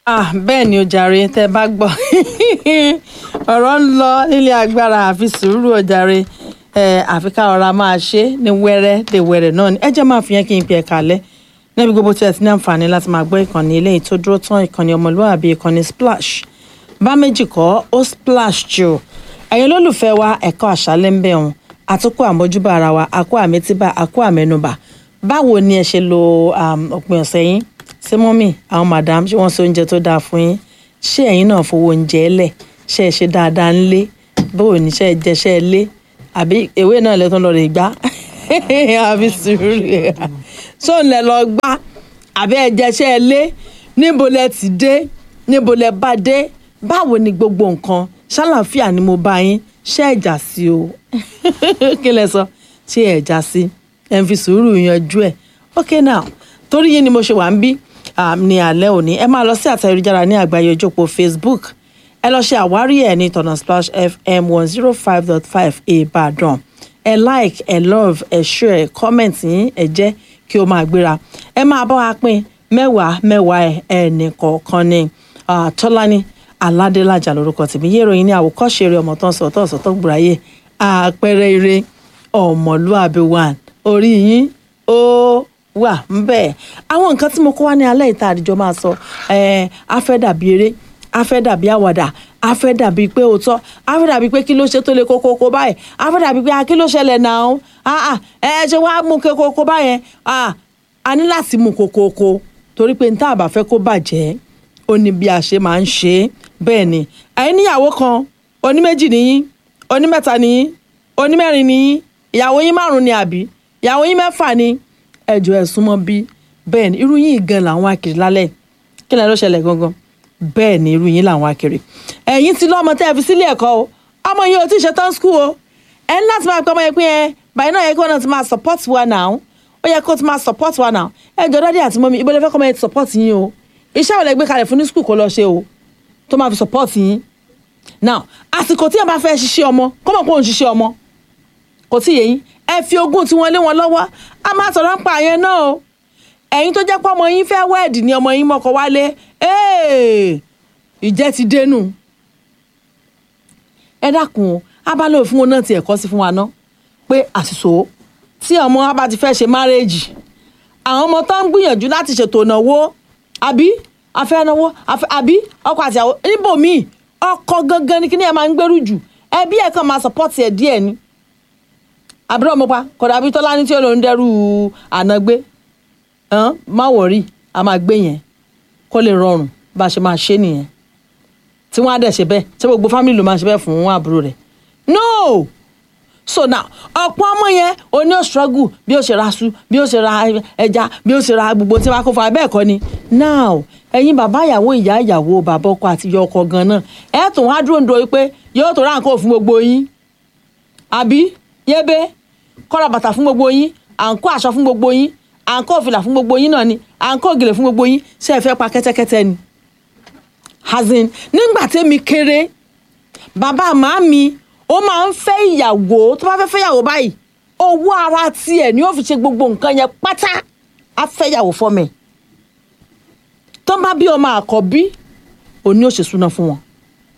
ah bẹ́ẹ̀ ni o jàre tẹ́ ẹ bá gbọ́ ọ̀rọ̀ ń lọ nílé agbára àfi sùúrù o jàre ẹ àfi ká ọ̀rá máa ṣe ní wẹ́rẹ́ dé wẹ́rẹ́ náà ni ẹ jẹ́ máa fi yẹn kí n pè é kalẹ̀ níbi gbogbo tí ẹ ti ní àǹfààní láti máa gbọ́ ìkànnì eléyìí tó dúró tán ìkànnì ọmọlúwàbí ìkànnì splash bá méjì kọ́ ó splash jù ẹ̀yin olólùfẹ́ wa ẹ̀kọ́ àṣálẹ́ ń bẹ̀ wọn àtúkọ̀ àmójúbà ara wa àkó àmẹ́tíbà àkó àmẹ́nubà báwo ni ẹ ṣe lo òpin ọ̀sẹ̀ yín ṣé mọ́mì àwọn madam ṣé wọ́n ṣe oúnjẹ tó dáa fún yín ṣé ẹ̀yin náà fowó oúnjẹ lẹ̀ ṣé ẹ ṣe dáadáa ń lé bóò ní ṣe ẹ jẹ ṣe ẹ lé àbí ewé náà lẹ́tọ́ lọ rè gbá àbí sùúrù ṣó ń lẹ lọ gbá àbí ẹ jẹ ṣe ẹ lé níbo lẹ ti dé níbo lẹ bá dé báwo ni gbogbo nǹkan ṣàlàáfíà ni mo bá yín ṣé ẹ jà sí o kí lẹ sọ ṣé ẹ jà sí ẹ ń fi sùúrù yanjú ẹ okay now torí yín ni mo ṣe wà ń bí ní alẹ́ òní ẹ máa lọ sí àtẹ ayélujára ní àgbáyé ojópo facebook ẹ lọ ṣe àwárí ẹ ní tọ̀nà splash fm one zero five dot five ìbàdàn ẹ like ẹ love ẹ share ẹ comment yín ẹ jẹ́ kí o máa gbéra ẹ máa bá wa pín mẹ́wàá mẹ́wàá ẹ ẹnì kọ̀ọ̀kan ní tọ́lání aládélájà lórúkọ tèmi yé ìròyìn ní àwòkọ́ṣe eré ọmọ tó ń sọ tó ń sọ tó gbùráyè àpẹẹrẹ eré ọmọlúàbí one orí yín ó wà ńbẹ àwọn nǹkan tí mo kó wá ní alẹ́ ìta àdìjọ máa sọ ẹ afẹ́ dàbí eré afẹ́ dàbí àwàdà afẹ́ dàbí pé òótọ́ afẹ́ dàbí pé kí ló ṣe tó lè kókó kó báyìí afẹ́ dàbí pé kí ló ṣẹlẹ̀ náà ẹ ṣe wá mú kókó kó báyẹn a ní láti mú kókó kó torí pé níta àbá fẹ́ kó bàjẹ́ ó ní bí a ṣe máa ń ṣe é bẹ́ẹ̀ ni ẹ̀yin níyàwó kan oní méjì nìyí oní mẹ́ta nìyí oní mẹ́rin nìyí ìyàwó yín márùn-ún ni àbí ìyàwó yín mẹ́fà ni ẹjọ ẹ súnmọ́ bí bẹ́ẹ̀ ni irú yín gan làwọn akiri lálẹ́ kí lẹ ló ṣẹlẹ̀ gangan bẹ́ẹ̀ ni irú yín làwọn akiri ẹ̀yin ti lọ́mọ tẹ́ ẹ fi sílé ẹ̀kọ́ o ọmọ yìí ò tí ì ṣe tán skul o ẹ ní láti máa pẹ́ ọmọ yẹn pé ẹ báyìí náà yẹ kí wọ́n náà ti máa support wa now ó yẹ kó ti máa support wa now ẹ jọ dádì àti mọ́mí ibo lẹ fẹ́ kọ́ ọmọ yẹn ti support yín o iṣẹ́ wo lẹ gbé kalẹ̀ fún ní skul kó lọ ṣe o tó máa fi support yín now àsìkò tí ẹ bá fẹ́ ṣiṣẹ́ ọmọ kọ́mọ̀ kó ń ṣiṣẹ́ ọmọ kò tí ì yé yín ẹ fi ogún tí wọ́n lé wọn lọ́wọ́ a máa sọ̀rọ̀ ń pa àyẹn náà o ẹ̀yin tó jẹ́ pé ọmọ yín fẹ́ wẹ́ẹ̀dì ni ọmọ yín mọ́kọ wálé ìjẹ́ ti dénú ẹ dákun o abálẹ̀ òfin wọn náà ti ẹ̀kọ́ sí fún wa ná pé àṣìṣò tí ọmọ wa bá ti fẹ́ ṣe márẹ́jì àwọn ọmọ tó ń gbìyànjú láti ṣètò ìnáwó àbí afẹ́náwó àbí ọkọ àti àwọn níbòmíì ọkọ gangan ni kí ni ẹ máa ń gbèrú jù ẹbí ẹ̀ kàn máa sọpọ́tì ẹ̀ díẹ̀ ni àbúrò ọmọ pa kọ̀dà bíi tọ́lá ní tí ó lòún dẹ́rù àná gbé má wọ̀rí a máa gbé yẹn kó lè rọrùn bá a ṣe máa ṣe nìyẹn tí wọ́n á dẹ̀ ṣe bẹ́ẹ̀ tí gbogbo fámìlì ló máa ṣe bẹ́ẹ̀ fún àbúrò rẹ̀ no so now ọ̀pọ̀ ọmọ yẹn o ní o struggle bí o ṣe ra su bí o ṣe ra ẹja bí o ṣe ra gbogbo tí wàá kó fún abẹ́ ẹ̀kọ́ ni now ẹ̀yin bàbá ìyàwó ìyá ìyàwó bàbá ọkọ àti ìyá ọkọ gan-an ẹ̀ tún wá dúró ń do pé yóò tó ráǹkó fún gbogbo yín àbí yébé kọ́ra bàtà fún gbogbo yín à ń kó aṣọ fún gbogbo yín à ń kó òfìlà fún gbogbo yín náà ni à ń kó ògèlè fún gbogbo yín ṣé ẹ fẹ́ pa kẹ́tẹ́kẹ́tẹ́ ni. hazin nígbà tẹ́mi kéré bàbá màámi ó máa ń fẹ́ ìyàwó tó bá fẹ́ fẹ́ ìyàwó báyìí owó ara tiẹ̀ ni ó fi ṣe gbogbo nǹkan yẹn pátá á fẹ́ ìyàwó fọ́mẹ̀ tó bá bí ọmọ àkọ́bí òní ò ṣe súná fún wọn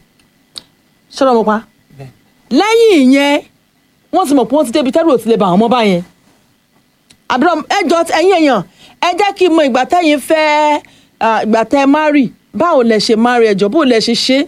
ṣọlá mo pa lẹ́yìn ìyẹn wọ́n ti mọ̀ pé wọ́n ti débi tẹ́rù ò ti lè bà wọ́n mọ́ báyẹn àbúrò ẹjọ́ ẹ̀yin èèyàn ẹ jẹ́ kí n mọ ìgbà tẹ́yìn fẹ́ ìgbà tẹ́ márì báwo lẹ ṣe márì ẹjọ́ bó lẹ ṣe ṣe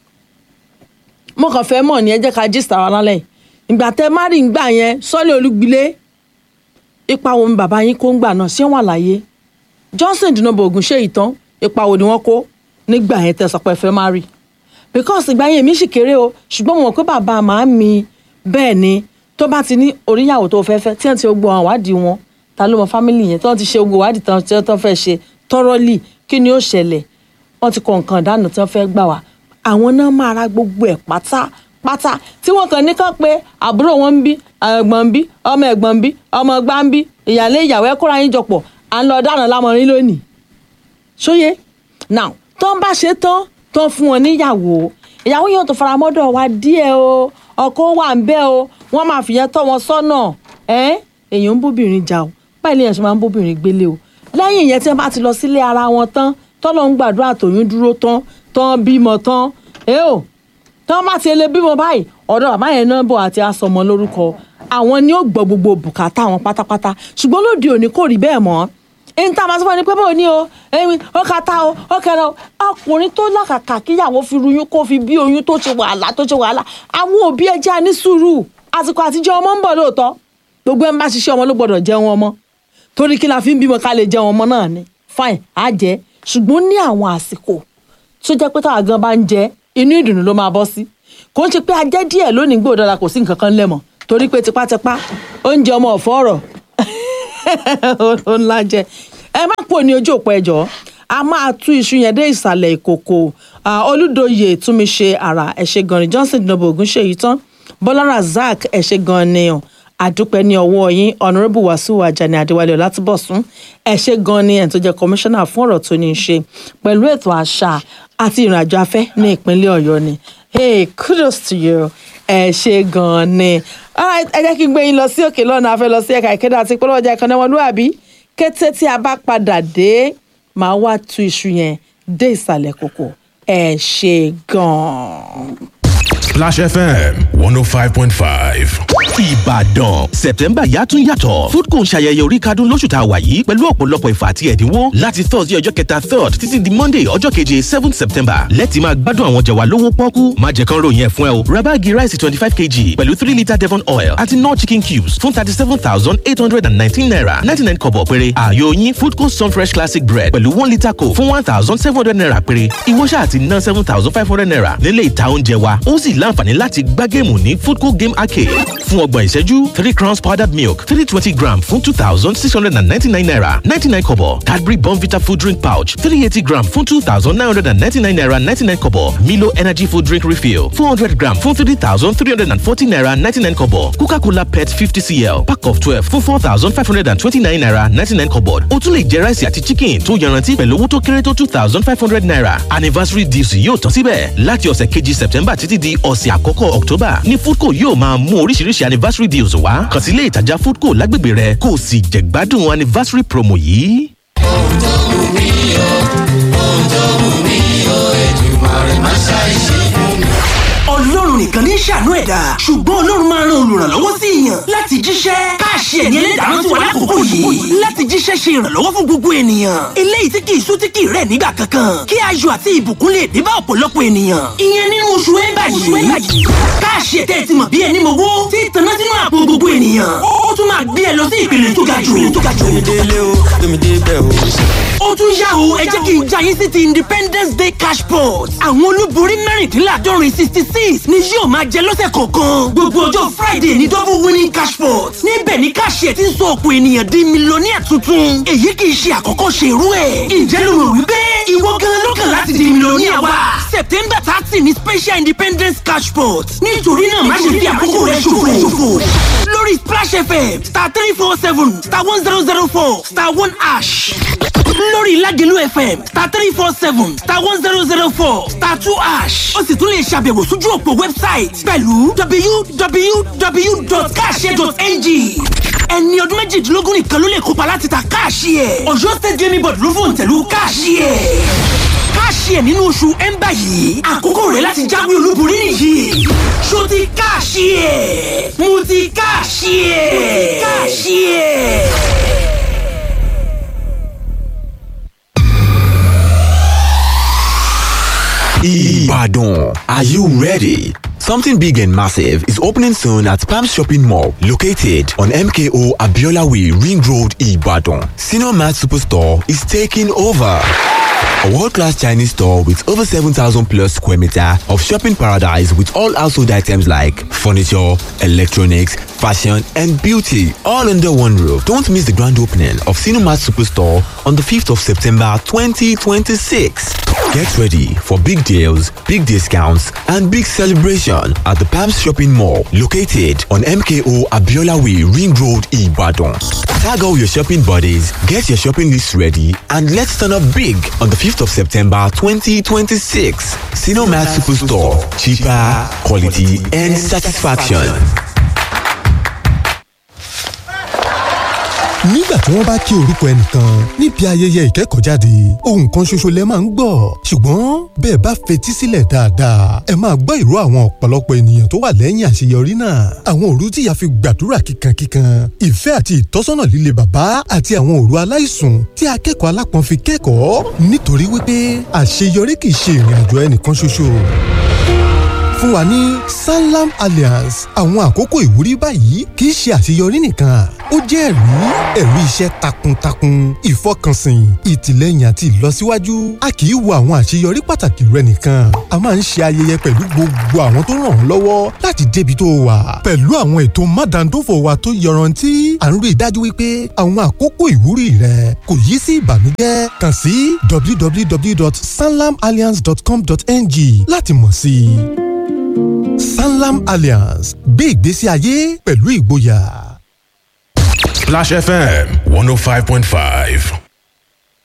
mo kàn fẹ́ mọ̀ ní ẹ jẹ́ ká gist ara lálẹ́ ìgbà tẹ́ márì ń gbà yẹn sọ́lé olúgbilé ipa wo ni bàbá yín kó ń gbà náà ṣé wọ́n àlàyé Johnson dùnàbọ̀ ògùn ṣe ìtàn ipa wo ni wọ́n kó nígbà yẹn tẹ́ sọ pé fẹ́ márì because ìgbà yẹn mi sì kéré o ṣùgbọ́n mo mọ̀ pé bàbá màá mi bẹ́ẹ̀ ni tó bá ti ní oríyàwó tó fẹ́ fẹ́ tí wọ́n ti gbọ́ àwọn ìwádìí wọn ta ló mọ fámìlì yẹn tí wọ́n ti ṣe gbogbo ìwádìí tán tí wọ́n fẹ́ ṣe tọ́rọ́lì kí ni ó ṣẹlẹ̀ wọ́n ti kọ nǹkan ìdáná tí wọ́n fẹ́ gbà wá àwọn náà máa ra gbogbo ẹ̀ pátápátá tí wọ́n kàn ní kàn pé àbúrò wọn ń bí ẹ̀gbọ́n ń bí ọmọ ẹ̀gbọ́n ń bí ọmọ ọgbà ń bí ìyàlé ìyàwó ẹ kóra yín jọpọ̀ à ń lọ dáná lámọrin lónìí ṣóyé now tó ń bá ṣe tán tó ń fún wọn níyàwó ìyàwó yóò tó fara mọ́dọ̀ wa díẹ̀ o ọkọ wà ń bẹ́ o wọ́n máa fìyẹn tọ́ wọn sọ́nà ẹ́ èèyàn ń bóbìnrin jà o báyìí lèèyàn ṣe máa ń bóbìnrin gbélé o lẹ́yìn ìyẹn tí wọ́n bá ti lọ sílé ara wọn tán tọ́lọ́ ń gbàdúrà tòyún dúró tán tán bímọ tán ẹ ò tán bá ti lè bímọ báyìí ọ̀dọ̀ bàbá yẹn náà bọ̀ àti asọmọ lórúkọ àwọn ni ó gbọ́ gbogbo bùkátà wọn pátápátá ṣùgbọ́n lóde òní kò rí bẹ́ẹ̀ mọ́ ẹni tá a máa sọ fún ẹni pé báwo ni o ẹni ó ka ta o ó kẹrẹ o ọkùnrin tó làkàkà kíyàwó fi ruyún kó fi bí oyún tó ṣe wàhálà tó ṣe wàhálà àwọn òbí ẹja ní sùúrù àsìkò àtijọ́ ọmọ ń bọ̀ lóòótọ́ gbogbo ẹ̀ ń bá ṣiṣẹ́ ọmọ ló gbọ́dọ̀ jẹun ọmọ torí kí la fi ń bímọ ká lè jẹun ọmọ náà ni fine á jẹ ṣùgbọ́n ní àwọn àsìkò tó jẹ́ pé táwa gan bá ń jẹ inú ìdùnnú ló máa bọ́ sí kò ń ṣe pé a jẹ́ díẹ̀ lónìí gbòdọ́ra kò sí nǹkan kan lẹ́mọ̀ torí pé tipátipá oúnjẹ ọmọ ọ̀fọ́ ọ̀rọ̀ ó ńlá jẹ ẹ má pò ní ojú òpó ẹjọ́ a máa tú iṣu yẹn dé ìsàlẹ̀ ìkòkò olùdóye túnmíṣe àrà ẹ̀ṣẹ̀ gan ni johnson dinobo ogun ṣe yìí tán bọ́lá razak ẹ̀ṣẹ̀ gan ni ọ̀ àdúpẹ́ ní ọwọ́ yín honourable wàsíù àjàní adéwálé ọlátúbọ̀sún ẹ̀ṣẹ̀ gan ni ẹ̀ tó jẹ́ kọmíṣánná fún ọ̀rọ̀ tó ní í ṣe pẹ̀lú ètò àṣà àti ìrìnàjò afẹ́ ní ìpínlẹ̀ ọ̀yọ́ ni hey kudos to you ẹ ṣe gan-an ni ẹ jẹ́ kí n gbé yín lọ sí òkè lọ́nà afẹ́ lọ sí ẹ̀ka ìkéde àti ìpínlẹ̀ ọjà ìkànnì ọmọlúwàbí kété tí a bá padà dé màá wá tú iṣu yẹn dé ìsàlẹ̀ kòkò ẹ ṣe gan-an. Splash FM 105.5. Ìbàdàn September yàtún yàtọ̀ Foodco ń ṣayẹyẹ orí kadún lóṣù tá a wà yìí pẹ̀lú ọ̀pọ̀lọpọ̀ ìfà àti ẹ̀dínwó láti Thursday ọjọ́ kẹta third títí di Monday ọjọ́ keje seventh September lẹ́tì máa gbádùn àwọn jẹ̀wà lówó pọ́kú má jẹ́ kán ròyìn ẹ̀ fún ẹ o ra báàgì ráìsì twenty five kg pẹ̀lú three litre Devon oil àti nor chicken cubes fún thirty seven thousand eight hundred and nineteen naira ninety nine kọ̀bọ̀ péré ààyò yín Foodco Sunfresh classic bread pẹ̀lú one litre coke fún one thousand seven hundred naira péré ìwọ ṣáà ti ná seven thousand five hundred naira nílé ìta oúnjẹ wa ó sì láǹfààní láti gbá géèmù ní Foodco game arcade fún ọgbọ̀n ìṣẹ́jú three crowns powdered milk three twenty gram fún two thousand six hundred and ninety-nine naira ninety-nine kobo Cadbury Bonvita food drink pouch three eighty gram fún two thousand nine hundred and ninety-nine naira ninety-nine kobo Milo energy food drink refill four hundred gram fún three thousand three hundred and forty naira ninety-nine kobo Coca-Cola pet fifty cl pack of twelve fún four thousand five hundred and twenty-nine naira ninety-nine kobo o tún lè jẹ ráìsì àti chicken tó yanrantí pẹ̀lú owó tó kéré tó two thousand five hundred naira anniversary deals yóò tán síbẹ̀ láti ọ̀sẹ̀ kejì September títí di ọ̀sẹ̀ àkọ́kọ́ October ní Foodco yóò máa mú oríṣiríṣi anniversary deals wá kàn sí ilé ìtajà Foodco lágbègbè rẹ kó o sì jẹ̀gbádùn anniversary promo yìí. ohun tó wù mí o ohun tó wù mí o Èdùmàrè má ṣàìṣe fún mi. ọlọ́run nìkan ní ṣàánú ẹ̀dá ṣùgbọ́n ọlọ́run máa ran olùrànlọ́wọ́ sí èèyàn láti jíṣẹ́ káàṣì ẹ̀ní ẹlẹ́dàá sí wa lákòókò yìí láti jíṣẹ́ ṣe ìrànlọ́wọ́ fún gbogbo ènìyàn eléyìí tí kì í sú tí kì í rẹ̀ nígbà kankan kí ayọ̀ àti ìbùkún lè dé bá ọ̀pọ̀lọpọ̀ ènìyàn ìyẹn nínú oṣù ẹ̀bà yìí káàṣì ẹ̀tẹ́ ti mọ̀ bí ẹni mowó tí ìtànná sínú àpò gbogbo ènìyàn ó tún máa gbé ẹ lọ sí ìpele tó ga jù tó ga jù délé o tómi dé bẹ́ẹ̀ o. ó tún yá o ẹ jẹ́ kí n já yín sí ti independence day cash pot àwọn olúborí mẹ́rìndínláàdọ́rin sixty six ni yóò máa jẹ lọ́sẹ̀ kọ̀ọ̀kan gbogbo ọjọ́ friday ní double winning cash pot níbẹ̀ ni káṣíẹ̀ ti ń sọ ọ̀pọ̀ ènìyàn di mílíọ̀nìyà tuntun èyí kì í ṣe àkọ́kọ́ ṣe irú ẹ̀ ǹjẹ́ ló rò wípé ìwọ gan ló kàn láti di mílíọ̀nìyà wa september thirty ni special independence cash pot nítorí náà má ṣe fi àkókò rẹ ṣòfò lórí splash fm star three four seven star one zero zero four star one ash lórí Lágelú FM star three four seven star one zero zero four star two ash ó sì tún lè ṣàbẹ̀wò sójú òpó wẹ́bsáìtì pẹ̀lú www.cash.ng ẹni ọdún méjìdínlógún nìkan ló lè kópa láti ta káàṣì ẹ̀ ọ̀yọ́ state gaming board ló fòun tẹ̀lú káàṣì ẹ̀ káàṣì ẹ̀ nínú oṣù ẹ̀ńbà yìí àkókò rẹ̀ láti jáwé olúborí nìyí ṣó ti káàṣì ẹ̀ mo ti káàṣì ẹ̀ mo ti káàṣì ẹ̀. Ibadan. Are you ready? Something big and massive is opening soon at Palm Shopping Mall, located on MKO Abiola Way, Ring Road, Ibadan. Senior Mart Superstore is taking over. A world-class Chinese store with over 7,000 plus square meter of shopping paradise with all household items like furniture, electronics, fashion and beauty all under one roof. Don't miss the grand opening of Cinemat Superstore on the 5th of September 2026. Get ready for big deals, big discounts and big celebration at the Palms Shopping Mall located on MKO Abiola Way Ring Road Ibadan. Tag all your shopping buddies, get your shopping list ready and let's turn up big on the 5th of September 2026. Cinemat Superstore. Cheaper, quality and satisfaction. nígbà tí wọ́n bá kí orúkọ ẹnìkan níbi ayẹyẹ ìkẹ́kọ̀ọ́jáde ohun kan ṣoṣo lẹ máa ń gbọ́ ṣùgbọ́n bẹ́ẹ̀ bá fetí sílẹ̀ dáadáa ẹ máa gbọ́ ìró àwọn ọ̀pọ̀lọpọ̀ ènìyàn tó wà lẹ́yìn àṣeyọrí náà àwọn òru tí ìyá fi gbàdúrà kíkankíkan ìfẹ́ àti ìtọ́sọ́nà líle bàbá àti àwọn òru aláìsùn tí akẹ́kọ̀ọ́ alápọ̀n fi kẹ́kọ̀ọ́ nítorí wípé àṣeyọrí kì í ṣe ìrìn àjò ẹnìkan ṣoṣo fún wa ní sanlam alliance àwọn àkókò ìwúrí báyìí kì í ṣe àṣeyọrí nìkan ó jẹ́ ẹ̀rí ẹ̀rí iṣẹ́ takuntakun ìfọkànsìn ìtìlẹ́yìn àti ìlọsíwájú a kì í wo àwọn àṣeyọrí pàtàkì rẹ nìkan a máa ń ṣe ayẹyẹ pẹ̀lú gbogbo àwọn tó ràn ọ́ lọ́wọ́ láti débi tó wà pẹ̀lú àwọn ètò mádàndófò wa tó yọrantí à ń rí i dájú wípé àwọn àkókò ìwúrí rẹ kò yí sí ìbànújẹ́ kàn sí www.sanlamalliance.com.ng láti mọ̀ sí i. Sanlam Alliance gbé ìgbésí ayé pẹ̀lú ìgboyà. Splash FM 105.5.